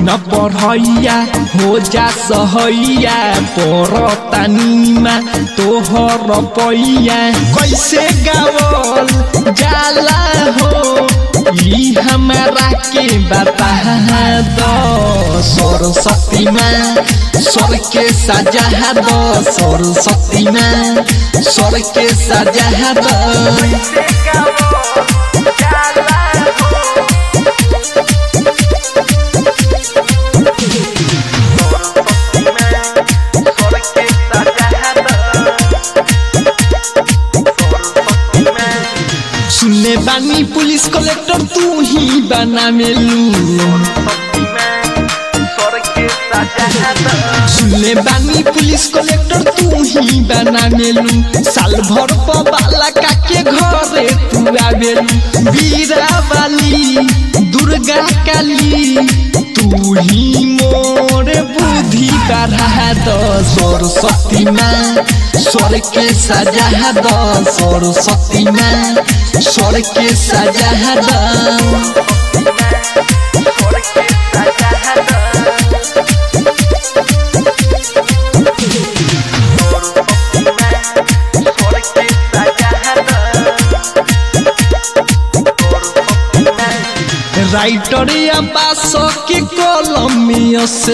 न पढ़ैया हो जा सहैया परतानीमा तोहर पैया कैसे गावल जाला हो ई हमारा के बता दो सरस्वती माँ स्वर के सजा दो सरस्वती माँ स्वर के सजा दो सुनने बानी पुलिस कलेक्टर तू ही बना मेलू सुनने बानी पुलिस कलेक्टर तू ही बना मेलू साल भर बाला काके घरे तू आवेलू बीरा वाली दुर्गा काली तू ही मोर बुद्धि बढ़ा दो सरस्वती माँ स्वर के सजा दो सरस्वती माँ स्वर के सजा दो राइटर या बास के कलम में से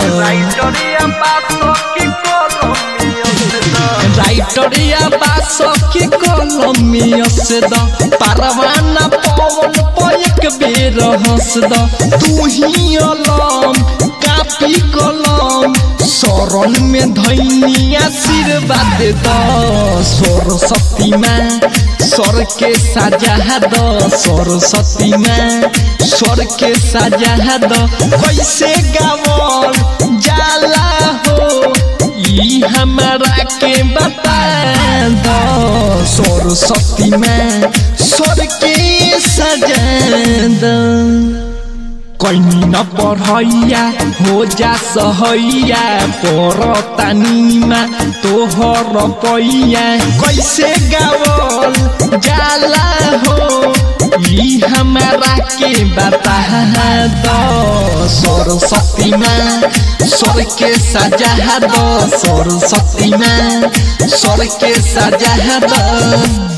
राइटर या बास के कलम में से परवाना पवन पयक बेर हंस द तू ही अलम कापी कलम शरण में धैनी आशीर्वाद द सरस्वती माँ स्वर के सजा दो सरस्वती माँ स्वर के सजा दो कैसे गावल जाला हो ई हमारा के बता दो सरस्वती माँ स्वर के सजा दो कैनी न पढ़ैया हो जा सहैया परतानीमा तोहर पैया कैसे गावल जाला हो ई हमारा के बता दो सरस्वती माँ स्वर के सजा दो सरस्वती माँ स्वर के सजा दो